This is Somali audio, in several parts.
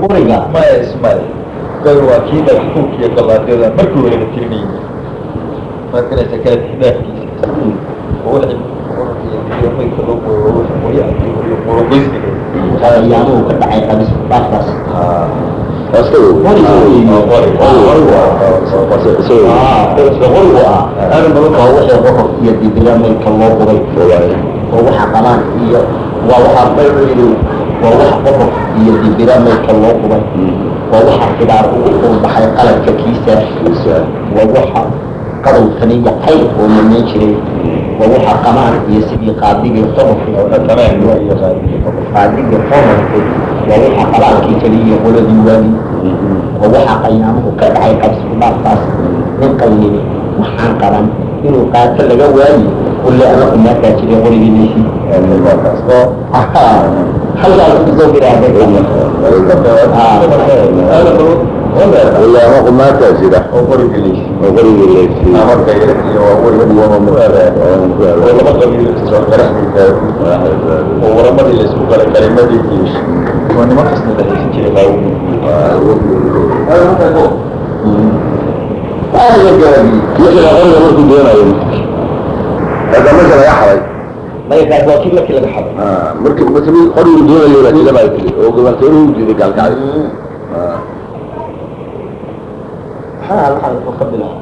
qoriga maya ismaail gabar waa kii dhagaxtuunka iyo gallaadyada markii hore la tirinayay markanaysa kala tixdaafkiisa oo wixii maydka loo gooyo wixii qoryaha iyo qorogoysiga ayaamuhu ka dhacay qabis dhaafkaas qorigu ah waa wixii qokob iyo dibila maydka loo qubay oo waxa qabaan iyo waa waxa baycili waa waxa qokob iyo dibila maydka loo qubay waa waxa xidaar ugu qurbaxay qaladka kiisa waa waxa qadow taniya qayl oo mamayn jiray waa waxa qamaan iyo sidii qaadigii qodobka qaadigii qodobka waa waxa qabaalkii keliya qoladii waagi waa waxa qayaamuhu ka dhacay qabsigu dhaafkaas nin qaynini waxaan qaban inuu qaato laga waayi kulle ama umaakaa jiray qorigiinaysi oo halkaas kusoo biraahday ilaama qumaataa jira oo qorigilaysi oo qoriga leegsi marka yar iyo waaweyn oo laba qabiil soo garaxmaysaa oo waramadii la isku galay kalimadii iyo waa niman kasna dhexaysan jiray qaawumi markaa qoriga markuu doonayo hada meesha laga xaday maykaas waa kii markii laga xado markii markii qorigu doonayo baa jira baa tiri oo gabartooruhu diiday gaalkacay maxaa halkan wuxuu ka bilaabay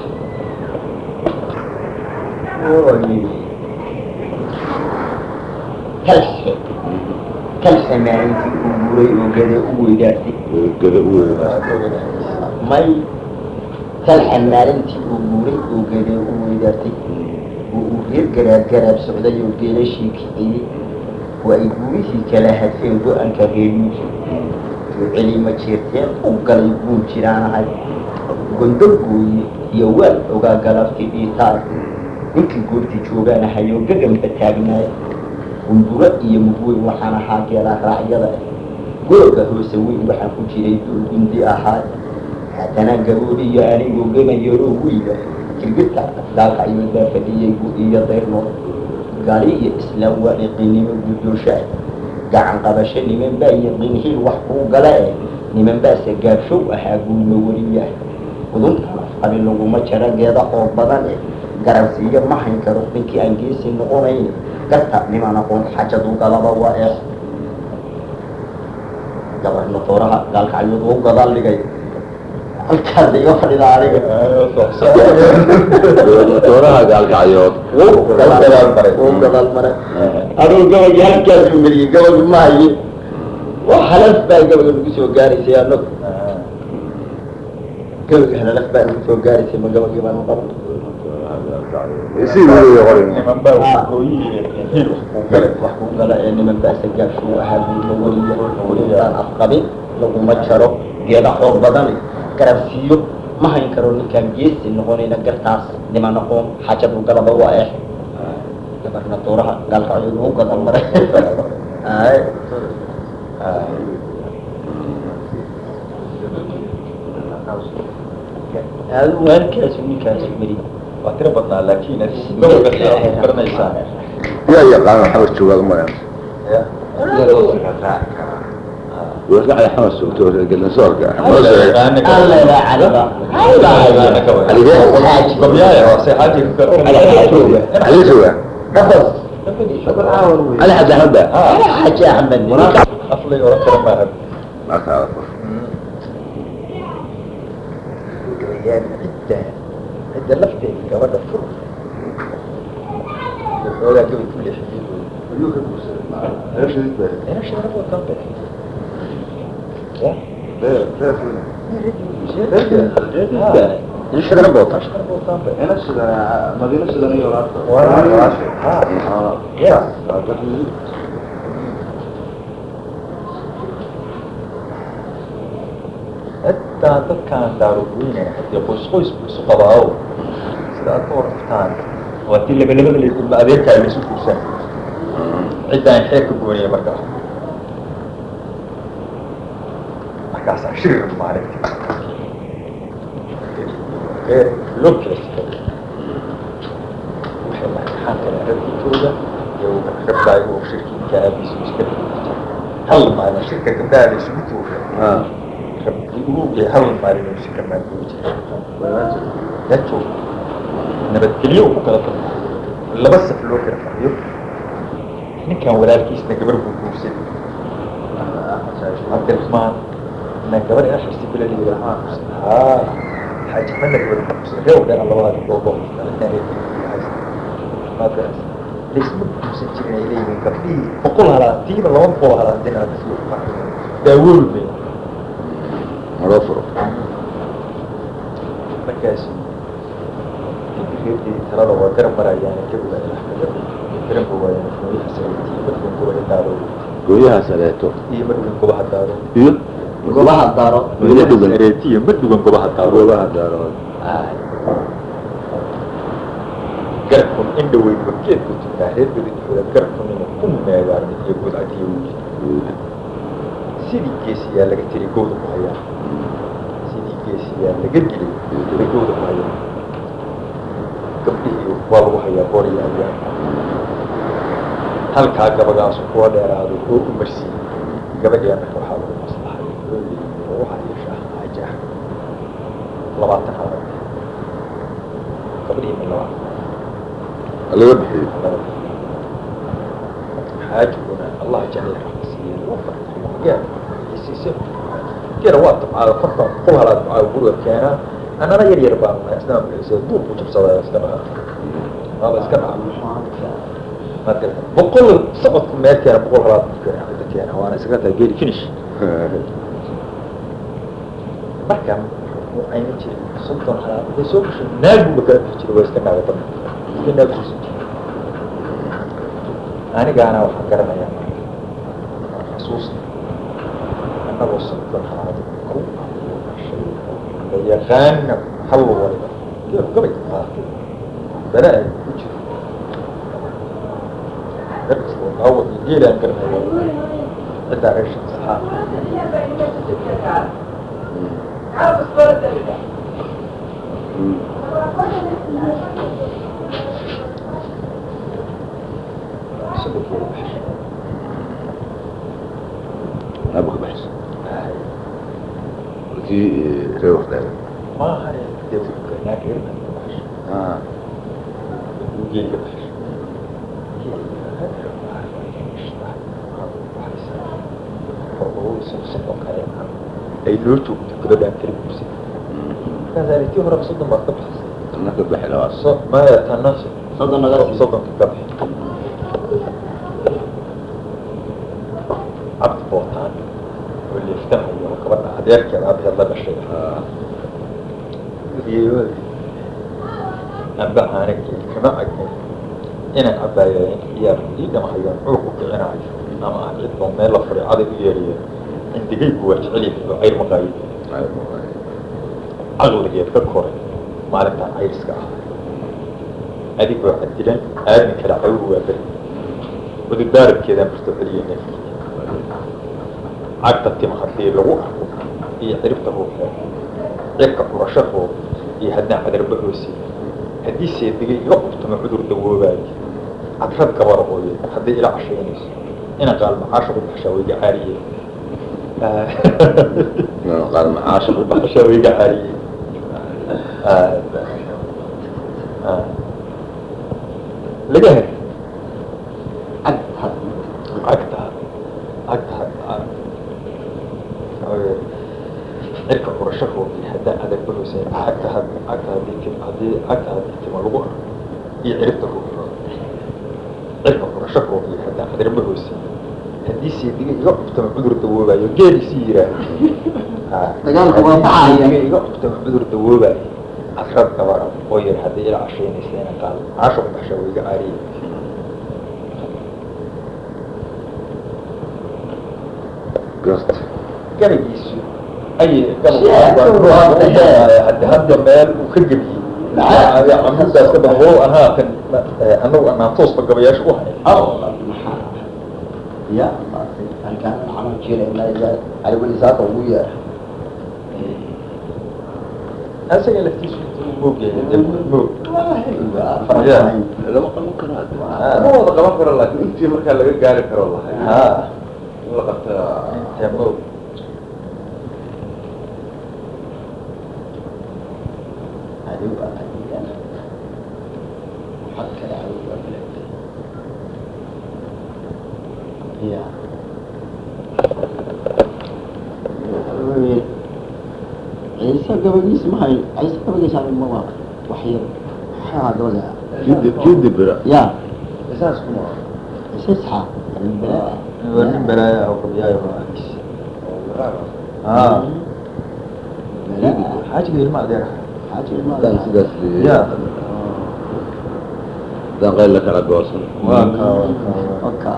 kalxe kalxe maalintii uu guuray oo gade u weydaartay gada u may kalxe maalintii uu guuray oo gade u weydaartay oo uu reer garaab garaab socday oo geelashii kiciyey oo ay guurihii kala hadfeen go-aanka reebiyi oo celima jeerteen u galay guur jiraanahay gondo gooye iyo waal ogaa galabti dhiitaay ninkii goorti joogaanahayo gaganba taagnaay gunduro iyo mugweyn waxaan ahaa geelaa raacyada ah googa hoose weyn waxaan ku jiray duul gundi ahaa haddana gaboodi iyo anigoo gemayaroo wiila kirgita daalka ayuu baa fadhiyey gu iyo dayrno gaali iyo islaam waa iqinimo guddoosha gacan qabasho niman baa yaqiin hil wax kuu gala eh niman baase gaabshow ahaa guulma weliya uduntan afqabi laguma jaro geeda oo badan eh garansiiyo ma hayn karo ninkii aan geesi noqonayn garta niman aqoon xajadu galaba waa eex gabarna tooraha gaalkacyuud u gadaal dhigay halkaas iga fadhida aniga tooraha gaalkacyood wuu gadaal maray wuu gadaal maray anuu gabaygi halkaasuu meliyey gabaygi ma haye wax halaf baa gabayga nagu soo gaaraysay anagu gabayga halalaf baa nagu soo gaaraysay ma gabaygi baanu qaban isii weeye qoriga niman baa waqooyi hil wax kuu galay wax ku gala ee niman baasa gaabshuu ahaa guulma weliya welitaan afqabin laguma jaro geeda xoog badani garabsiiyo ma hayn karo ninkaan geesi noqonayna gartaas niman aqoon xajadu galaba waa eex gabarna tuuraha gaalkacyood uu gadan maray ay aadu halkaasu ninkaasu meri waa tiro badnaa laakiin gobolka sidaa ku garanaysaa yaa yaqaana xabas joogaad maya wasacda xamas joogto gelansoorka alla ilaa caliba xaaji gobyaaya hoose xaaji ka ali jooga dhafas ali xadda xadda xaaji axmed aflay oran kara maaha markaa cidda cidda lafteeda gabadha fur xoogaa gabay ku inshadana boota xitaa dadkaan daaruweyne hadii qoys qoys bu isu qabaawo sida aad ka warraftaan waa tii labalabada la kulma adeerkaa la isu kursan ciddaan xeeg ka gooniya markaa markaasaa shir maalinti loo kala sikay waxay lahay maxaan kale ragkitooda iyo gabdhaay oo shirkiinka aabiisu iska hal maalin shirka gabdhaha la isugu tuuray ha rabbi hal maalin uu shirka maaguuri jiray yaa joog nabadgelyo ku kala tago laba saf loo kala fadhiyo ninkan walaalkiisna gabar buu guursan cabdiraxmaan na gabar ina xirsi bila la yidhaha haa xaaji axmedna gabar buu guursan reew dheer labada gabdhood oo ninkan reerkiisa laisma guursan jirin ay leeyihiin gabdhihii boqol halaatiiba laba boqol halaatin aad isku daawool bay loo furo markaas reerkii talada waa garab marayaan kabiga ilaxkaga garan waayaan gooyaha sareetii markan gobaha daaro gooyaha sareeto iyo markan gobaha daaro iyo gobaha daro Gooyaha sareeti iyo markan gobaha daaro goobaha daarood garabkun indha weyn wakeedku jirtaa reer bedidxooda garabkun ina ku meegaarmid iyo guud cadiyo wuji sidii geesiyaa laga tiri gowda ku hayaa sidii geesiyaa laga dilay bay gowda ku hayaa gabdhihii waa lagu hayaa booryaayaan halkaa gabagaasu kuwa dheeraado oo u marsiiyey gabadhiyaa marka waxaa lagu maslaxay oo waxaa yeeshaa haja labaatan halaad gabdhihii ma labaatan laga bixiyo xaajiguna allah jecel raxmasiiye lagu farxo geer isiise geera waa tabcaada farta qol halaad ducaa guriga keenaa annana yar yar baan nahay isna amrisa duur ku jabsadaa iska dhaca waaba iska dhaca marka boqol socodku meel keena boqol halaad ku keena cidda keena waana iskaga tahay geeri finish marka ayna jirin soddon halaad haday soo gasho naag buuba kala bixi jiray waa iska naaga badna iska naag kuusan jiray anigaana waxaan garanayaa xasuusta annagoo soddon halaad ku la yaqaana hal waliba geelu gabay qaatay bala ay ku jiro darkasta daawad iyo geelaan garanaya ciddaa reesha saxaa isagoo geela baxshay aaba ka baxaysa kii reer wardaaga maaha dee naag reerka ka baxshay ah geeli ka baxshay ay loo joogto gabadhaan kala guursan markaas tii hore soddon baad ka baxsay tanna ka baxi labaad so maya tana soddon naga sii soddonka ka bixi cabdi bootaan oo leeftanayo oo gabadha adeerkeeda abaheed la dhashay ah geeyoodi amba aana geeli kama agin inaan cabaayeen iyaa ii dhamahayaan cuur ku kicinayo ama aan cid boo meel la furay caday u yeerayo indigaygu waa jecel yahay oo cayr maqaayo caqligeed ka koray maalintaan cayriska ah adigoo cadilan aadmi kale cawr waa beri ududaaradkeedaan barto celiya neefki cagta tima haddii lagu arko iyo ciribta ruuxeed cirka curashahoo iyo haddaan cadarba hoose haddii seedigay iga qubtamo cudur dawoobaayo cadrad gabara ooye haddii ila cashaynayso ina qaal macaasha ku baxshaa wayga caariye qaal macaasha ku baxshaa wayga caariye laga hel cag had cagta cagta cirka curashahoo iyo haddaan adarba hoose cagta had cagta haddii tim haddii cagta haddii tima lagu arko iyo ciribta ruuxo cirka curashahoo iyo haddaan adarba hoose haddii seediga iga cubtama cudur dawoobaayo geelisii yidhaah Dagaalku waa baxaya. seediga iga cubtama cudur dawoobaayo casrad gabara oo yar haddii ila cashaynaysa ina qaal caasha ku baxshaa wayga caariye garta gabaygiisu ay Si hadda hadda meel uu ka gebiyey camudaas ka badan walow anaa kan anagu anaan toosba gabayaasha u hayn ya halkaan waxaan jiray caliwelisaaka ugu yeer asaga laftiisu intuu moogyahay dee moog lama qaban karo hadda ma wada qaban karo laakiin intii markaa laga gaari karo lahay ha la qabtaa teemo cadow baa qadigan xag kale cadow baa bilaabtay ya ciise gabadhiis mahay ciise gabadhiis aan ma waa wax yar maxaa gabadha kidib kidib bira ya isaas kuma ciise saxa balaa waa nin balaaya oo qabiyaayo aa xaajiga ilma adeer hadaan sidaas Ya. hadaan qayl la kala goosan waa kaa waa kaa waa oka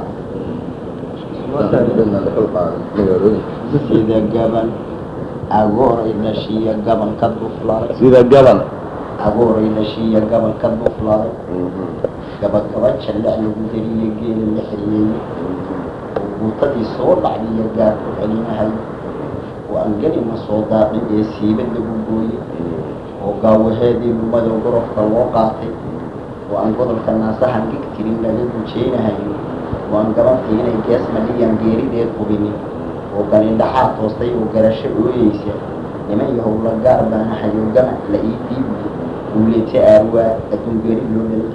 magaalooyin sida gaban agooray dhashiya gaban ka duflaaday sida gaban agooray dhashiya gaban ka duflaaday gabagaba jallac lagu dariye geela la xiriyeeyey oo guutadii soo dhacdiyo gaar ku celinahay oo aan gelina soo daaqin ee siibad lagu gooyey oo gaawaheedii lumadoo gorofka loo qaatay oo aan godolka naasahan gig tirin laga gujeynahayo oo aan gabantii inay gees madhiyaan geerideed hubinin oo ganindhaxaa toostay oo garasho ooyeysa niman yahow la gaar baana hayo gamac la ii diibi uulete aarwaa adduun geeri loo dhalay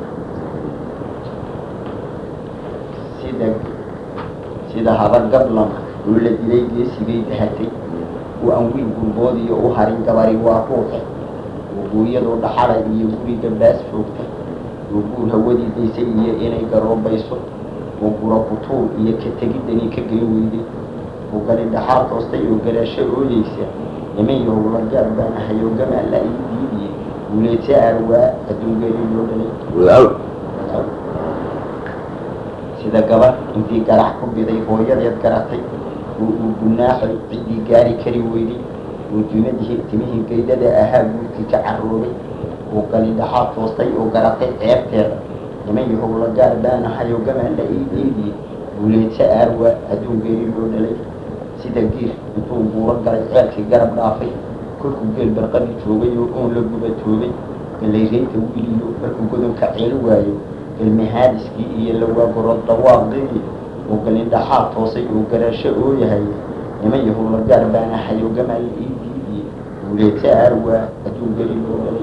sida sida habar gablan oo la dilay geesigay dahatay oo aan wiil gurboodiyo u harin gabari waa ruuxe oo guuyadoo dhaxala iyo guri gabdhaas foogta oo guur hawadii daysay iyo inay garoobayso oo gura kutuur iyo ka tegidani ka geyn weyday oo gani dhaxaal toostay oo garaasho ooyeysa niman yahow la gaar baana hayo gamaa la ii diidiye uleete aarwaa adduun geeri loo dhalay walaal sida gabar intii garax ku biday hooyadeed garatay oo uu gunaaxay ciddii gaari kari weyday oo dumadihii timihii gaydada ahaa guurkii ka carroobay oo galindhaxaa toostay oo garatay ceebteeda niman yahow la gaar baanahayo gamaa la ii diidiye buuleete aarwa adduun geeri loo dhalay sida giir intuu guuro galay ceelkii garab dhaafay kolkuu geel barqadii joogay oo oon la gubatoobay galayreynta wiiliyo markuu godonka ceeli waayo ilmihaadiskii iyo lawaagoro dhawaaqdii oo galindhaxaa toosay oo garasho oo yahay niman yahow la gaar baana hayo gamaa la ii diidiye buuleete aarwaa adduun geli loo dhalay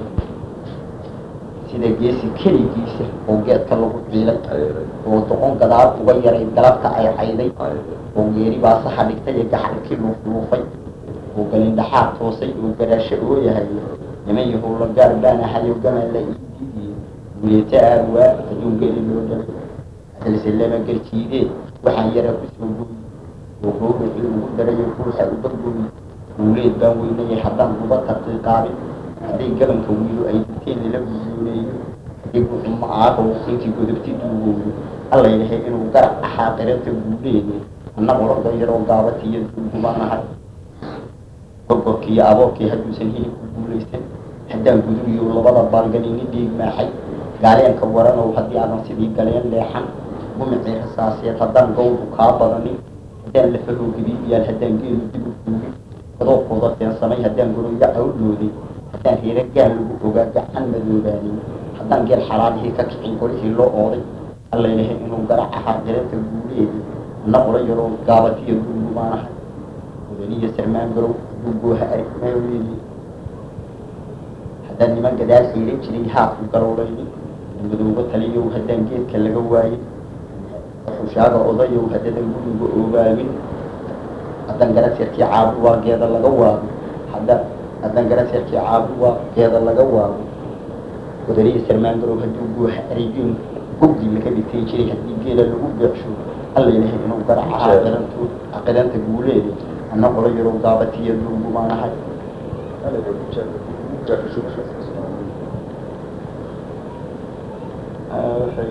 sida geesi keligiisa oo geedka lagu ciilay oo doqon gadaal uga yaray galabta ay cayday oo geeri baa saxa dhigtay ee gaxalkii luufluufay oo galindhaxaa toosay oo garasho oo yahay niman yahow la gaar baana hayo gamaa la ii diidiye buuleete aarwaa adduun geli loo dhalay hadalse lama geljiidee waxaan yaraa kusoo gooyi oo gowracii ugu darayo ruuxa uga gooyi guuleed baan weynayay haddaan uga taqiiqaabin hadday gabanka wiilo ay diteen lala guyooneeyo hadday guxuma aarow intii godobti duugowdo alla yahay inuu garac ahaa qiranta guuleede annagu ragga yaroo gaabatiyo duugubaanahay gorgorkiiyo aboorkii hadduusan hilibku guulaysan haddaan guduriyo labada baalganini dhiig maaxay gaaleenka waranow haddii aadan sidii galeen leexan gumicii rasaaseed haddaan gawdu kaa badanin haddaan lafahoo gabiibiyaal haddaan geelu dib u duugin godoobkooda feensamay haddaan goroyo cawdloodin haddaan reero gaal lagu ogaa gacan madoobaanin haddaan geel xalaalihii ka kicin golihii loo ooday alla yahay inuu garac ahaa qiranta guuleedi anna qolo yaroo gaabatiyo duugubaanahay mudaniyo sarmaan garow duugooha arg maaweyni haddaan niman gadaal xiiran jiray haafku galowlaynin madoobo taliyow haddaan geedka laga waayin xushaaga odayow haddadan guriga oogaabin haddaan garaseerkii caabu waa geeda laga waago haddaan haddaan garaseerkii caabu waa geeda laga waago wadaniyo sarmaan garow hadduu gooha arigin gogdii laga dhigtay jiray haddii geela lagu beecsho alla ilahay inuu garac ahaa qirantu qiranta guuleeda anna qolo yarow gaabatiyo duugumaanahay waxay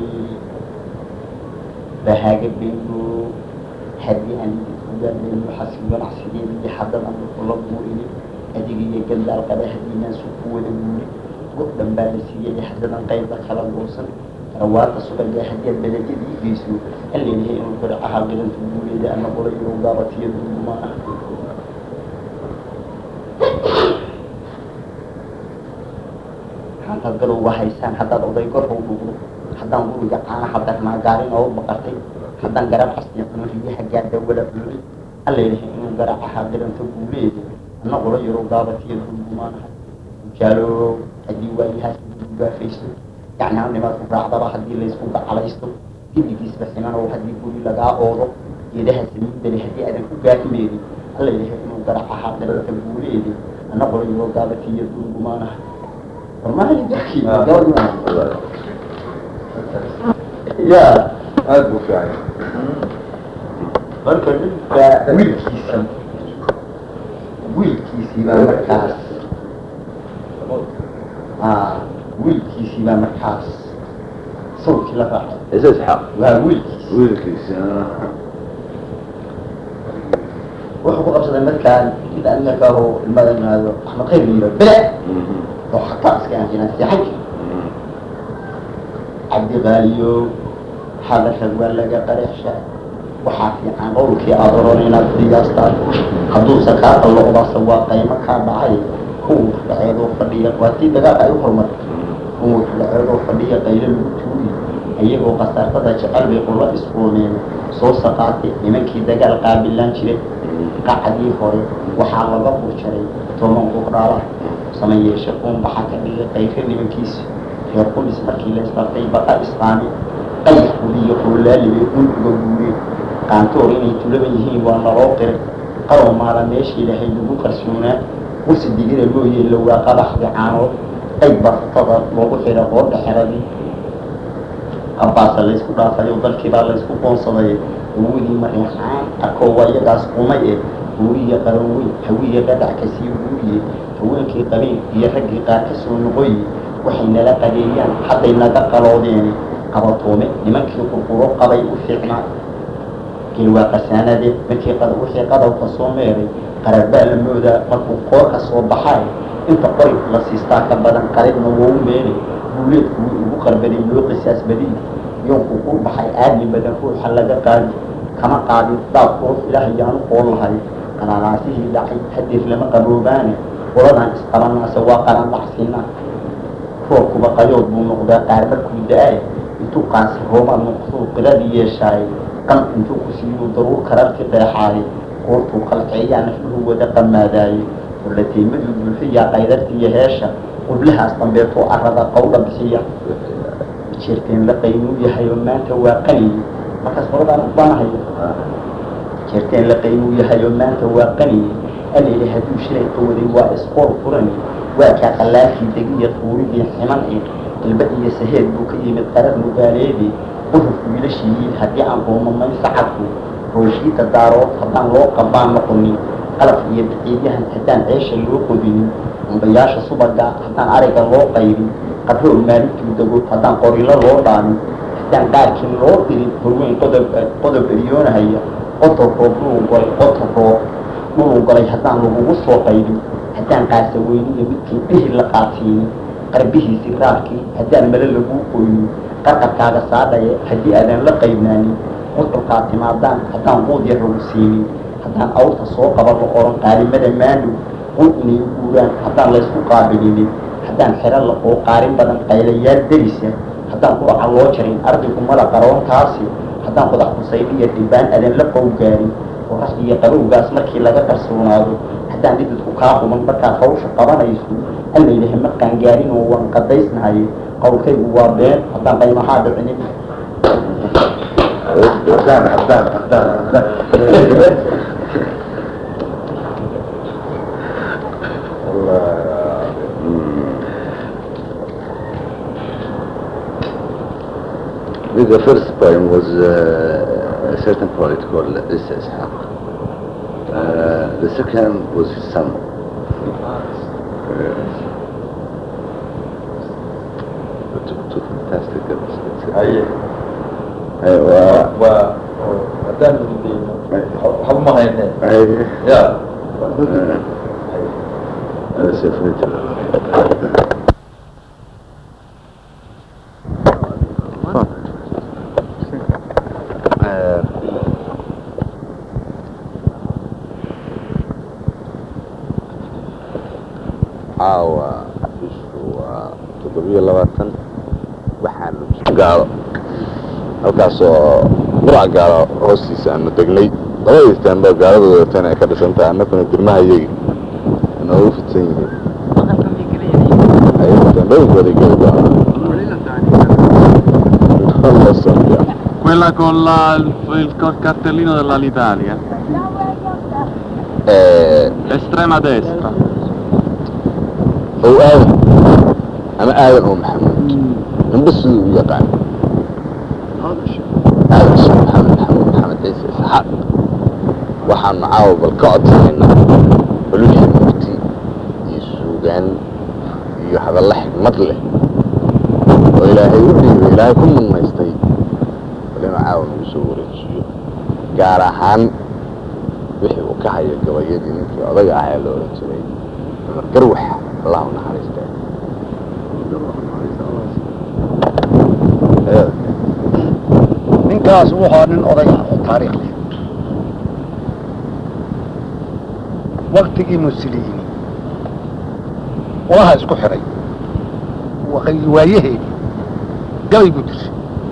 bahaaga bayno haddii aan ugaadayno xasil ganacsigeedii haddadan kula buurini adiga iyo gandaal qaba haddiinaan su ku wada guuri gob dhan baa la siiyey haddadan qaybda kala goosan rawaata subaga haddii aad beledadii geyso halleeyahay inuu garac ahaa qiranta guuleeda ana qola yarow gaabatiyo duugumaan ah haddaad gadowga haysaan haddaad oday gorhow dhugdo haddaan guriga caanaha darnaa gaarin oo baqartay haddaan garab xastii cuno riyaha gaadha wala cululi alla ilahay inuu garaca haadiranto guuleeda anna qolo yaroo gaabatiya dulgumaanahay jaalo haddii waayahaas gaafaysto yacnaa nimaad ku raacdaba haddii laysku gacalaysto gidigiisba ximanow haddii guri lagaa oodo geedaha saliidale haddii aadan ku gaafmeedin alla ilahay inuu garaca haadiranto guuleeda anna qolo yaroo gaabatiya dulgumaanahay ya aada buu fiican marka ninka wiilkiisii wiilkiisii baa markaas a wiilkiisii baa markaas sawkii la raacay isa isxaaq waa wiilkiisi wiilkiisa wuxuu ku qabsaday markaan ida markaa oo ilmada imaado axmed khayr yiro bele oo xataa iska aanjinaan seexan jir cabdi qaaliyo hadalka waa laga qareexsha waxaa fiican qowlkii aada oran inaad qiyaastaan hadduusa kaa qalloocdaasa waa qaymo kaa dhacay kuwu dhaceedoo fadhiya waa tii dagaalka ay u horumartay kuwu dhaceedoo fadhiya qaylo lagu tuuri iyagoo khasaartada jecel bay qulla isqoomeen soo saqaatay nimankii dagaal qaabilaan jiray qacdii hore waxaa laga burjaray toban qurdhaala sameyeeshe uun baxaa ka dhigay qayfe nimankiisi reer qulis markii la isbartay baqa islaami qayax gudiyo qoolaalibay un uga guureen qaantoor inay tulaban yihiin waa naloo qiray qarow maala meeshii lahayd lagu qarsoonaa kursi digida loo yeelo waa qabaxdi caanood qayb bartada loogu xidha qoodha xeradii qabaasa laysku dhaafayo dalkiibaa laysku qoonsaday awoodii mareexaan arkoo waa iyagaas qumay eh guuriya qaran weyn hawiya qadac kasii guuriye haweenkii qabeen iyo raggii qaar ka soo noqoye waxay nala qadeeyaan hadday naga qaloodeeni qabatoome nimankii qurquro qabay u fiicnaa gelwaa qasaanade markii wixii qadowka soo meeray qarar baa la moodaa markuu qoor ka soo baxay inta qori la siistaa ka badan qaridna wou meelay guuleedku wii ugu qarbaday loo qisaas badiy yoonku ku baxay aadmi badan ruuxa laga qaadi kama qaadin daab quruf ilaah yaanu qoon lahay qanaanaasihii dhacay hadeef lama qaboobaane qoladan isqabanaase waa qaran dhacsiina roobkuba qayood buu noqdaa qaar markuu da-ay intuu qaansi roomaa noqduu qiladii yeeshaay qan intuu ku siiyuu daruur kararti qeexaay qoortuu qalceeyaa nafluhu wada qamaadaaye ulateemaduu buuxiyaa qaydartiiyo heesha qublahaas dambeetoo arada qawdha bixiya jeerteen la qaynuu yahay oo maanta waa qaniye markaas qoladaan ubaanahayo jeerteen la qaynuu yahay oo maanta waa qaniye alele hadduu shilay qawaday waa isqoor furani waa kaa qallaalkii degiya tuuridii ximan e ilba iyo saheed buu ka yimid qarar mugaaleedii quruf wiilashiiyiin haddii aan qoomamay sacadku rooshiita daarood haddaan loo qabaan noqonin qalaf iyo baciidyahan haddaan ceesha loo qodinin umbayaasha subaga haddaan ariga loo qaybin qabroo maalintuu dego haddaan qorilo loo dhaamin haddaan qaarkiin loo dirin horweyn qodob qodob eryoonahaya qotor roob dhuluu golay qotor roob dhuluu galay haddaan lagugu soo qaybin haddaan qaasa weyniyo midkii dhihi la qaatiinin qarbihiisi raarkii haddaan male laguu qoynin qarqarkaaga saadhaye haddii aadan la qaybnaanin qudurkaa timaadaan haddaan quud yar lagu siinin haddaan awrta soo qaba la oran qaalimada maandhow qul inay u guuraan haddaan laysku qaabilinin haddaan xero la oo qaarin badan qaylayaal derisa haddaan quraca loo jarin ardigu mala qaroontaasi haddaan qodax kusaydiya dhibaan adan la qowgaarin qorax iyo qabowgaas markii laga qarsoonaado haddaan dhididku kaa quman markaad hawsha qabanayso allaylaha ma qaangaarin oo waan qadaysnahay qowlkaygu waa been haddaan qaymahaa dhicinin حدان حدان حدان حدان The first poem was uh, a certain poet called Isa Ishaq. Uh, the second was his son. Yes. Two, two fantastic episodes. haye أيوة. waa haddaan dayno waxba ma hayne أيوة. ya That's a future. caawa bishu waa toddobiyo labaatan waxaanu gaalo halkaasoo qurac gaala hoostiisa aanu degnay labada istaanbaa gaalada wadateen ay ka dhisan tahay annakuna dirmaha iyagi inoogu fidsan yihiin ayay istaanbooyinkooday geli doonaa la socda Quella con la, il, il col cartellino dell'Alitalia, Eh, estrema destra. ow aadan ama aadan oo maxamuud ninba siduu u yaqaan aadan sheekh maxamed maxamuud maxamed ciise isxaaq waxaanu caawa bal ka codsanaynaa ololihii murti iyo suugaan iyo hadallo xigmad leh oo ilaahay u dhiibay ilaahay ku mudnaystay bal inuu caawa nagu soo wareejiyo gaar ahaan wixii uu ka hayo gabayadii ninkii odaga ahaa ee la odhan jiray cumar garwax allah u naxariista ninkaas wuxuu ahaa nin oday ah oo taariikh leh waktigii muslimiin ulaha isku xidhay wa- waayaheedii gabay buu dirshay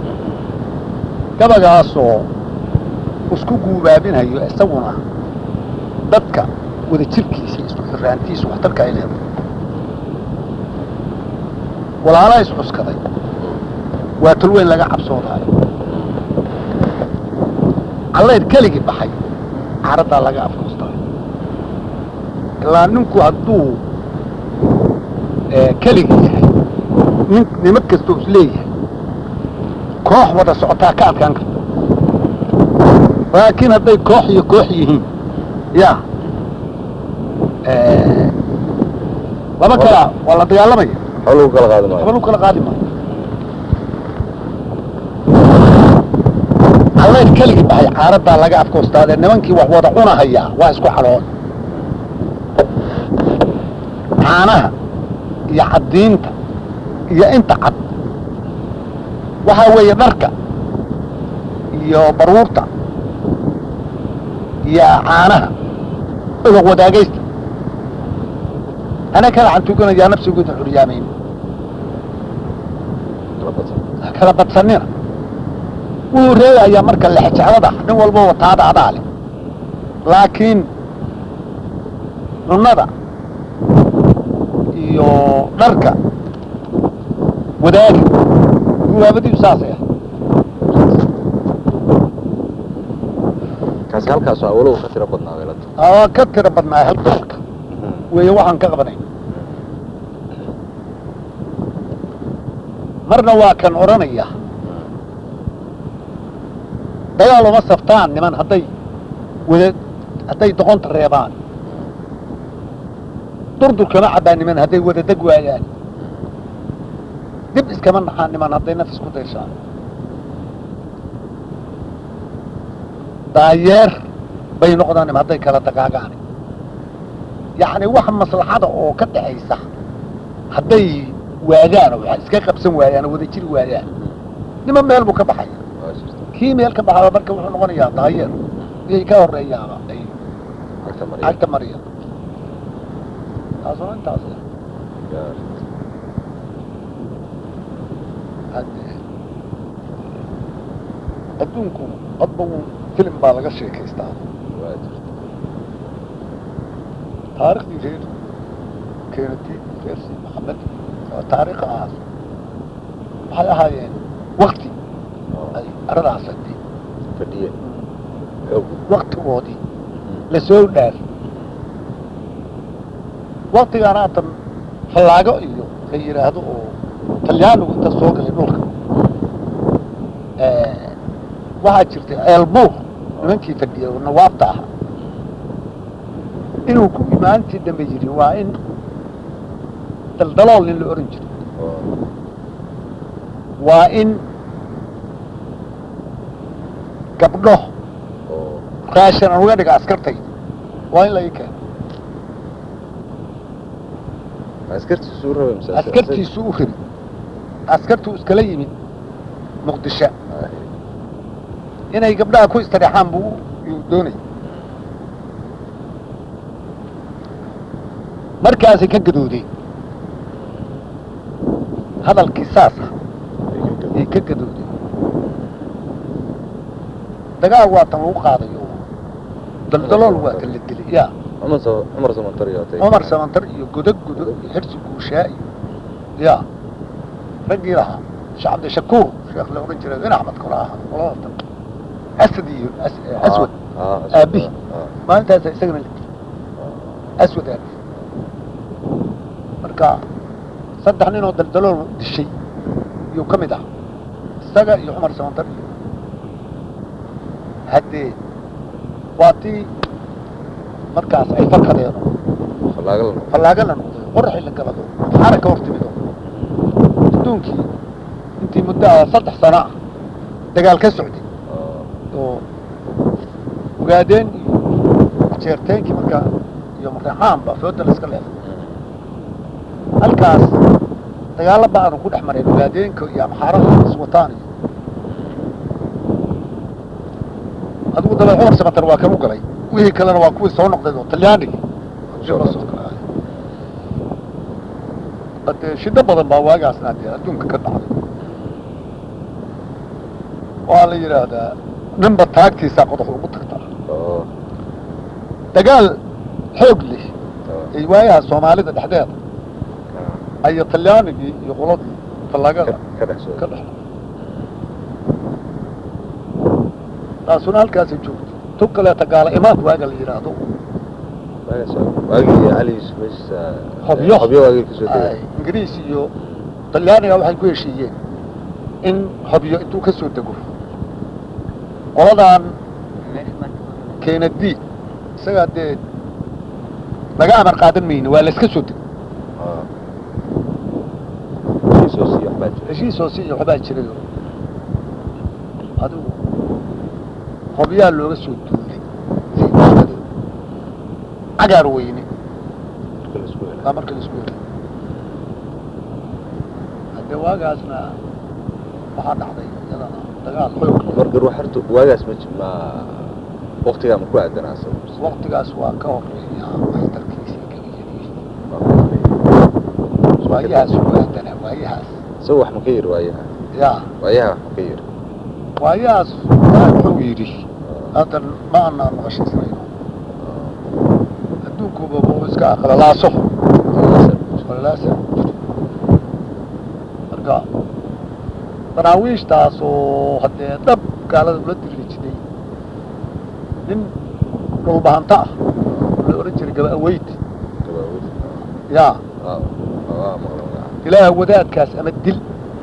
gabagaasoo isku guubaabinayo isaguna dadka wada jirkiisa isku xiraantiisa waxtarka ay leedahay walaala is cuskaday waa tulweyn laga cabsoodaayo callayr keligii baxay caraddaa laga afkuustaayo ilaa ninku hadduu keligii yahay nin nimo kastoo is leeyahay koox wada socotaa ka adkaan karta laakiin hadday koox iyo koox yihiin ya laba kala waa la dagaalamaya waxba lagu kala qaadi maayo waxba lagu kala qaadi maayo callayr keligii baxay caaraddaa laga afkoostaadee nimankii wax wada cunahayaa waa isku xaloon caanaha iyo caddiinta iyo inta cad waxaa weeye dharka iyo baruurta iyo caanaha odag wadaagaysta ana kala xantuganayaa nafsigooda xuryaamayn kala badsanina wuu reegayaa marka lexjeclada nin walba wataada adaa leh laakiin cunnada iyo dharka wadaagi gubaabadiisu saasay ah kaasi halkaasoo awoluhu ka tiro badnaa weelada aa ka tira badnaa halka halka weeye waxaan ka qabanay marna waa kan odhanaya dagaal uma saftaan niman hadday wada hadday doqonta reebaan durdurkama cabbaa niman hadday wada deg waayaan dib iskama naxaan niman hadday nafis ku dayshaan daayeer bay noqdaan niman hadday kala dagaagaan yacni wax maslaxada oo ka dhaxaysa hadday waadaan oo wax iska qabsan waayaan oo wada jiri waayaan niman meel buu ka baxaya kii meel ka baxaa marka wuxuu noqonayaa daayeer iyay ka horeeyaaba ay agta mariya cagta mariya taasuna intaas ah. Hadde- adduunku hadba uu filim baa laga sheekaystaa taariikhdii reer keenati reer si maxamed oo taariikha ahaas waxay ahaayeen wakti ay aradaas hadii fadhiye xoog waktigoodii la soo dhaar waktigaan haatan fallaago iyo la yidhaahdo oo talyaanigu inta soo galay dhulka waxaa jirtay ceelbuur nimankii fadhiyay oo nawaabta ahaa inuu ku imaantii dambe yidhi waa in daldalool nin la ohan jiray waa in gabdho oo raashin aan uga dhiga askartay waa in la ii keeno askartiisu u rabay mise askartiisu u rabi askartuu iskala yimid muqdisho inay gabdhaha ku istiraexaan buu yuu doonay markaasay ka gadoodeen hadalkii saas ah ay ka gadoodeen dagaal waa tan lagu qaadayo daldalool waa kan la dilay ya cumar sa- cumar samantar iyo otay cumar samantar iyo godog godog iyo xirsi guushaa iyo ya raggii lahaa sheekh cabdishakuur sheekh la ohan jiray bin axmed kula ahaa qolada tan asad iyo As- aswad aabihi maalintaasa isagana la dilay aswad aabihi marka saddex nin oo daldalool dishay iyuu ka mid ah isaga iyo cumar samantar iyo haddee waa tii markaas ay fakadeen falaagal fallaaga la noqday qoraxii la galado maxaana ka hortimido adduunkii intii muddo ah saddex sano ah dagaal ka socday oo ogaadeen iyo jeerteenkii markaa iyo mareexaanba fooda la iska leeday halkaas dagaalo ba aanu ku dhex marayn ogaadeenka iyo amxaarada iswataan iyo adigu daba cumar samatar waa kan u galay wixii kalena waa kuwii soo noqday oo talyaanigii Soo la soo galay hade shido badan baa waagaasna dee adduunka ka dhacday waxaa la yidhaahdaa ninba taagtiisaa qodox ugu tagtaa dagaal xoog leh ay waayaha soomaalida dhexdeeda ayo talyaanigii iyo qoladii fallaagada ka dhex soo ka dhex taasuna halkaasay joogto tu kaleeta gaala imaad waaga la yidhaahdo waagii cali yusuf meeshiisa Hobyo. hobyo waagii kasoo ay degay ingiriis iyo talyaaniga waxay ku heshiiyeen in hobyo intuu ka soo dego qoladan kennedy isagaa dee laga amar qaadan mayne waa la iska soo dego soo siiyo waxbaa jira heshiis hoose iyo waxbaa jiray oo adigu hobyaa looga soo duulay sayidaamadooda cagaar weyne marka la isku helay waa marka la isku helay haddee waagaasna waxaa dhacday iyadana dagaal xoog leh. marka ruux horta waagaas ma ji- ma waqtigaa ma ku aadanaa asaga waqtigaas waa ka horeeya waxtarkiisii geliyadiisa waayahaas waadana waayahaas isaga wax ma ka yiri waayaha yaa waayaha wax ma ka yiri waayahaas waa wuxuu yidhi hadda ma anaan maqashiisnayo adduunkuba buu iska aqlalaaso aqlalaasa marka daraawiishtaas oo haddee dhab gaalada ula diriri jiray nin dhulbahanta ah oo la odhan jiray gaba aweyd gabaawid yaa waa waa maqla magaca ilaah wadaadkaas ama dil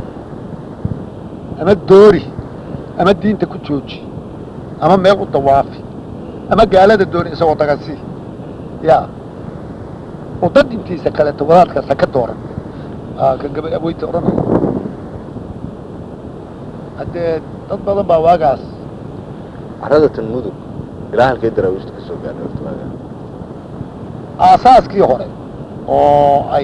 ama doori ama diinta ku jooji ama meel u dawaafi ama gaalada dooni isagoo dagasi yaa oo dad intiisa kaleeto wadaadkaas ha ka dooran aa ka gaba aweynta odhanaya haddee dad badan baa waagaas carrada tan mudug ilaa halkay daraawiishta kasoo gaadhay horta waagaa aasaaskii hore oo ay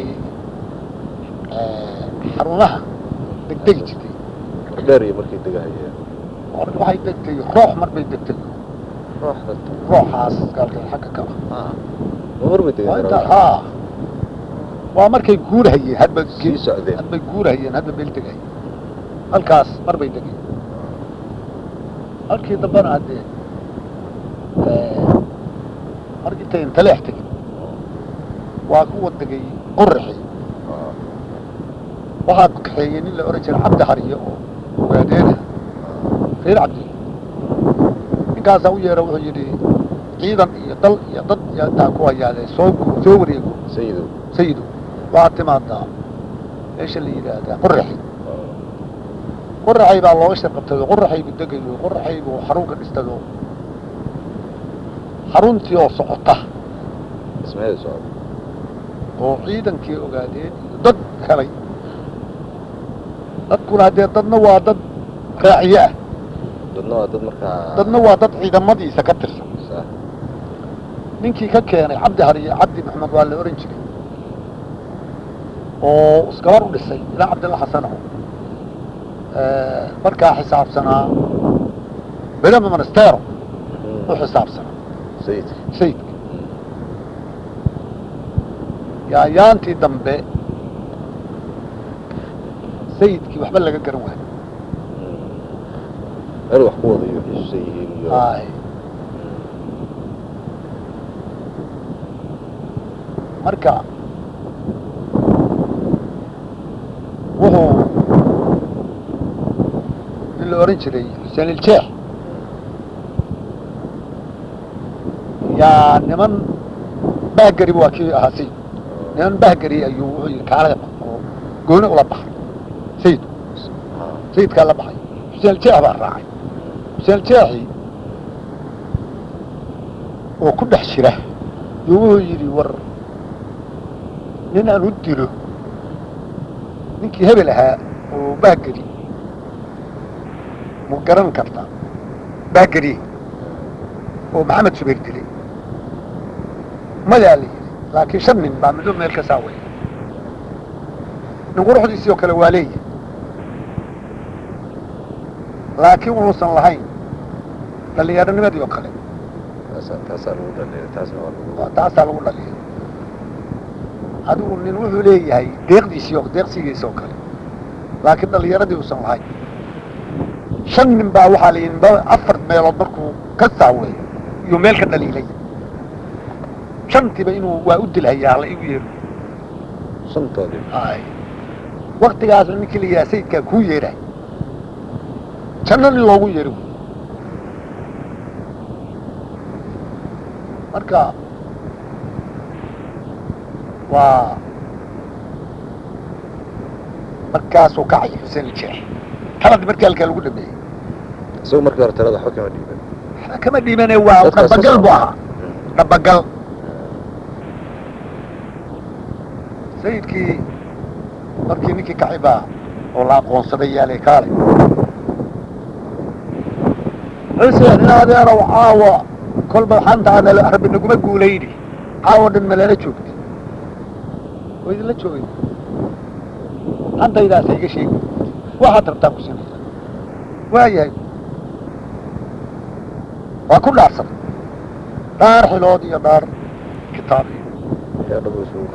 xarumaha degdegi jirtay dheer iyo markay degahayeen hore waxay degtay roox mar bay degtay rooxda rooxaas gaalka xagga ka ah ma mar bay waa degeen intaa daraawiishta haa waa markay guurahayeen hadba sii socdeen hadbay guurahayeen hadba meel degahayeen halkaas mar bay degeen halkii dambana haddee markii intay intaleex tegin waa kuwa degay qoraxi waxaa kaxeeyey nin la ohan jiray cabdi hariye oo ogaadeena reer cabdi ninkaasaa u yeera wuxuu yidhi ciidan iyo dal iyo dad iyo intaa ku hayaade soo gu- soo wareego sayidow sayido waxaad timaadaa meesha la yidhaahdaa qoraxi qoraxay baa looga shar qabtay oo qoraxay buu degayo qoraxay buu xarunka dhistay oo xaruntii oo socota dhismaheeda socda oo ciidankii ogaadeen iyo dad helay dadkuna haddee dadna waa dad raaciye ah dadna waa dad markaa dadna waa dad ciidamadiisa ka tirsan Sax. ninkii ka keenay cabdi hariye cabdi maxamed waa la ohan jiray oo isgabar u dhisay ilaa cabdilla xasanow markaa xisaabsanaa belama monastero Mhm. u xisaabsanaa sayidka sayidka yaayaantii dambe sayidkii waxba laga garan waayo meel wax ku wadayo xisuusan yihiin iyo ay marka wuxuu in la oran jiray xuseen iljeex yaa niman bahgari waa kii ahaa sayid niman bahgari ayuu wuxuu yidhi kaalada oo gooni ula baxay sayidku sayidkaa la baxay xuseen iljeex baa raacay xuseen iljeexi oo ku dhex jira yuu wuxuu yidhi war nin aan u dilo ninkii hebel ahaa oo bahgeri mu garan kartaa bahgeri oo maxamed subayr dilay mayaa la yidhi laakiin shan nin baa midoo meel ka saawaya nin quruxdiisii oo kale waa leeyahay laakiin wuxuusan lahayn dhallinyaronimadii oo kale taasaa taasaa lagu dhaliyay taasna waa lagu waa taasaa lagu dhaliyay adigu nin wuxuu leeyahay deeqdiisii oo deeqsigiisa oo kale laakiin dhallinyaradii uusan lahayn shan nin baa waxaa la yidhi ba- afar meelood markuu ka saaway iyuu meel ka dhaliilay shantiiba inuu waa u dilhayaa la igu yeero shantoodii ay waktigaasna ninkii la yidhaha sayidkaa kuu yeeray janno nin loogu yeeri wey marka waa markaasuu kacay xuseen iljeex taladii markii halkaa lagu dhameeyey isagu markii hore talada waxba kama dhiiban waxba kama dhiibane waa Dadkaas ka dhabagal buu socda. ahaa dhabagal sayidkii markii ninkii kacay baa oo la aqoonsaday yaalay kaalay xuseen in adeerow caawa kolba xantaada rabbi naguma guulayni caawa dhan malala joogtay oo idinla joogay xantaydaasa iga sheegi waxaad rabtaa ku sinaysa waayahay waa ku dhaarsan dhaar xilood iyo dhaar kitaab iyo yaa dhabu isugu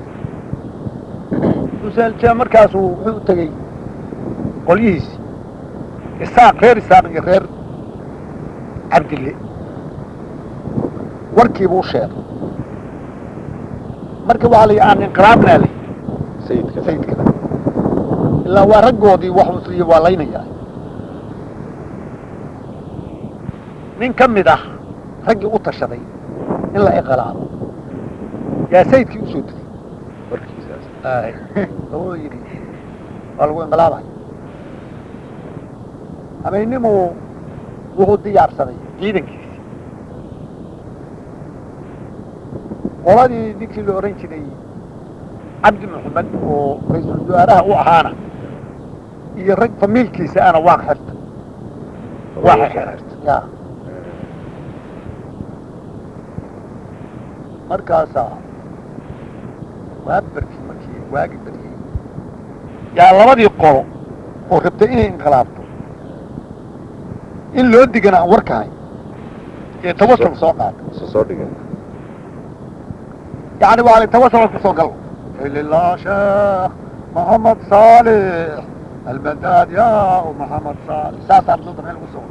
usaalja markaasuu wuxuu u tegey qolyihiisi isaaq reer isaaq iyo reer cabdille warkiibuu sheegay marka waxaa la yidhi aan inqilaabnaa la yidhi sayidka sayidkana ilaa waa raggoodii wax usriya waa laynayaa nin ka mid ah raggii u tashaday in la inqilaabo yaa sayidkii usoo tegey warkiisaas ay oo yidhi waa lagu inqilaabaya habeennimuu wuxuu diyaarsaday ciidankiisi qoladii ninkii la odhan jiray cabdi maxamed oo ra-iisul wasaaraha u ahaana iyo rag famiilkiisa ana waa xirta waa xirta ya markaasaa waa barkii markii waagi baryey yaa labadii qolo oo rabtay inay inqilaabto in loo digana aan warkahay ee tawasul soo qaata isu soo dhigan يعني وعلى التواصل في سوق لله شيخ محمد صالح المداد يا محمد صالح ساس عبد الله بن وسوق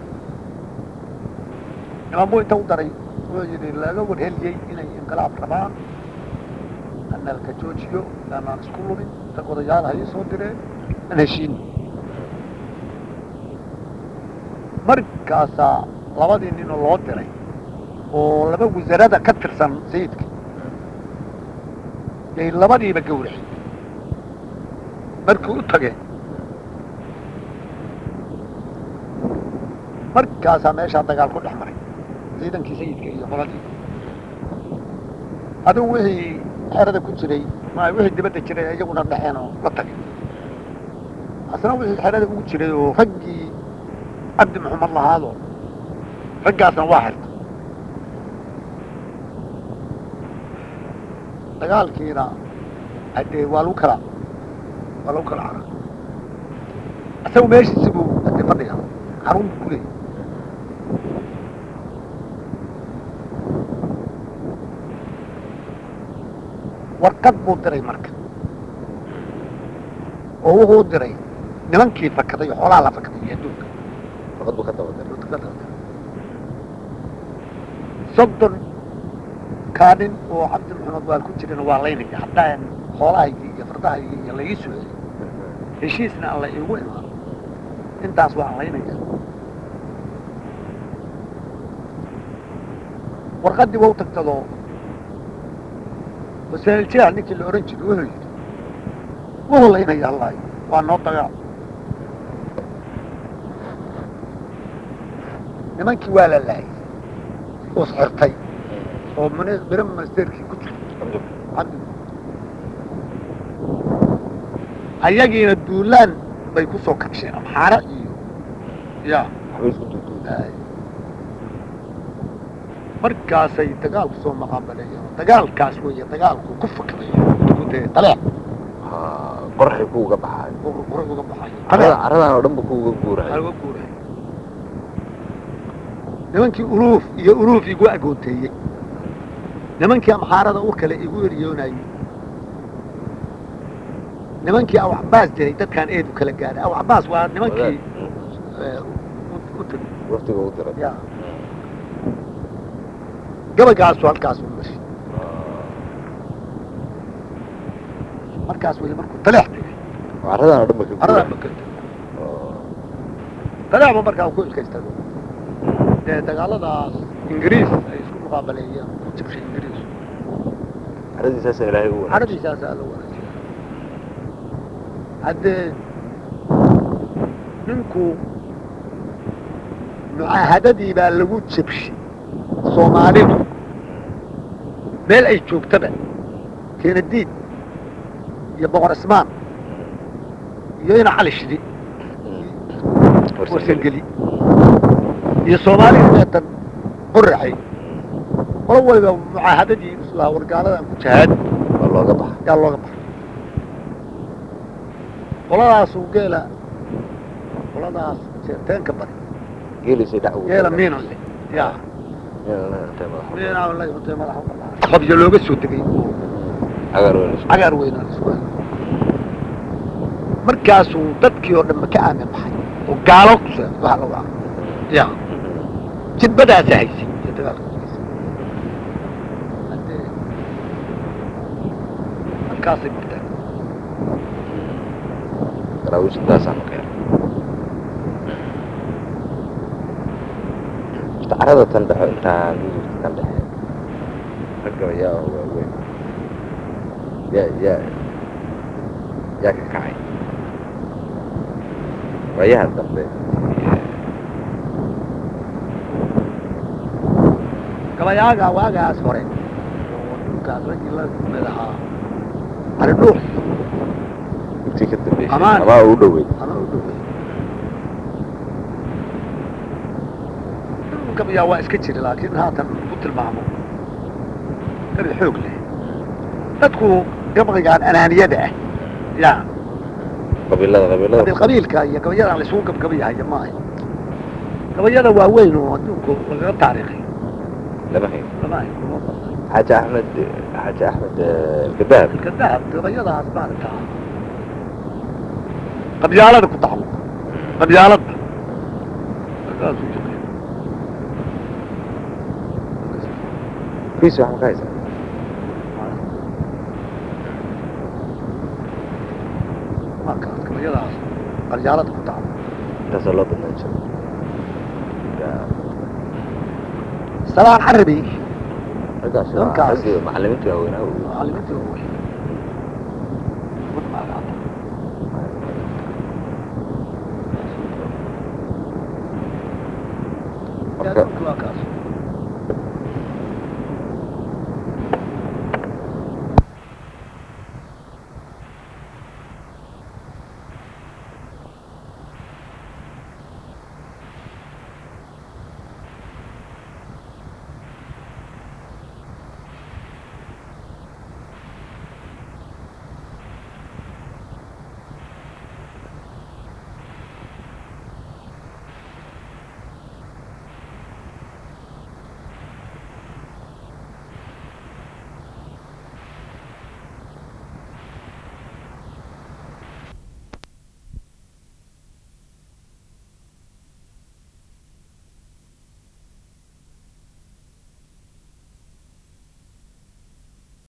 إمام بوي تودري ويجري لا لو هل جي إلى انقلاب ربان أن الكجوجيو لما نسكولوني تقول يا هاي صدره نشين markaasaa labadii nin oo loo diray oo laba wasaarada ka tirsan sayidka yay labadiiba gawraceen markii u tageen markaasaa meeshaa dagaal ku dhex maray ciidankii sayidka iyo qoladii adigu wixii xerada ku jiray ma wixii dibadda jiray iyaguna dhexeen oo la tagay asna wixii xerada ugu jiray oo raggii cabdi maxamed lahaadoo raggaasna waa xirta dagaalkiina hadee waa lagu kala waa lagu kala carar isagu meeshiisi buu hadee fadhiga xarun buu kuleeyay warqad buu diray marka oo wuxuu diray nimankii fakaday xoolaha la fakaday iyo adduunka warqad buu ka daba diray Dadka dadka. soddon kaa nin oo cabdi maxamed waa ku jirana waa laynaya haddaan xoolahaygii iyo fardahaygii iyo laii soo celiyo heshiisna aan la iigu imaan intaas waan laynaya warqaddii waa u tagtadoo wasaa'iljiha ninkii la odhan jiray wuxuu yidhi wuu laynaya allahi waa noo dagaal nimankii waa la laayay oo xirtay oo mini- miro ministerkii ku jiray cabdi ayagiina duulaan bay ku soo kabsheen amxaara iyo ya waxbay isku duuduubay ay. markaasay dagaalku soo maqaabaleeyeen dagaalkaas weeye dagaalku ku fakrayo ku dee taleex Ha, qorxi ku uga baxaayo uu qura uga baxayo carada caradan oo dhan bu ku uga guurayo uga guuray nimankii uluuf iyo uluuf igu agoonteeyey nimankii amxaarada u kale igu eryoonayey nimankii awaxbaas jiray dadkaan eedu kala gaadhay awaxbaas waa nimankii eh, u- u tegey waftiga u diray ya gabagaasu halkaas u maray markaas weli markuu taleex tegay caradan oo dhan ba ka aradaa guurayo makanta taleexba markaa ku iskaystago dee dagaaladaas ingiriis ay isku muqaabaleeyeen ku jibshay ingiriis caradiisaasa ilaahay u wanaagsan caradiisaasaa la wanaajiya haddee ninku mucaahadadii baa lagu jebshay soomaalidu meel ay joogtaba keenadiid iyo boqor ismaan iyo ina cali shidi warsangeli iyo soomaalida meetan qoraxay qolo waliba mucaahadadii islaha wargaaladan ku jahaad waa looga baxa yaa looga baxay qoladaasu geela qoladaas jeerteenka bari geelisay dhac ugu geela tagaan. miinan leh yaa Miinan leh, intee madaxa u miinan leh intee madaxa u qalaa xobyo looga soo degay oo cagaar weyn isku- cagaar weynaan isku hayo markaasuu dadkii oo dhanba ka aamin baxay oo gaalo kusa waxa lagu ah ya jidbadaasa haysay iyo dagaalka haysay haddee halkaasay marteen daraawiish intaasaan ka helay Horta carada tan dhexe intaan midabka tan dhexe ragga yaa oo waaweyn yaa yaa yaa ka kacay waayaha dambe gabayaaga waagaas hore oo dhulkaas raggii la mid ahaa ari dhuux intii ka dambeysay Amaan. amaa u dhowey ama u dhowey gabayaa waa iska jira laakiin haatan ku tilmaamo gabi xoog leh dadku gabaygaan anaaniyada ah ya qabiilada qabiilada qabiil qabiilka iyo gabayadaan la isugu gabgabayahaya maaha gabayada waaweyn oo adduunku lagaga taariikhay lama hayo lama hayo kuma badna xaaji axmed xaaji axmed eh, alkadaab ilka dahab gabayadaas maaragtaa qabyaalada ku tacalluq qabyaalada markaasuu shaqeeya kiis wax ma ka haysaa markaas gabayadaas qabyaalada ku tacalluq intaasoo loo badnaan jiro Yaa, salaan carabi raggaas waa Nimankaas. raggii macallimiinta waaweynaa wey. macallimiintii waaweyn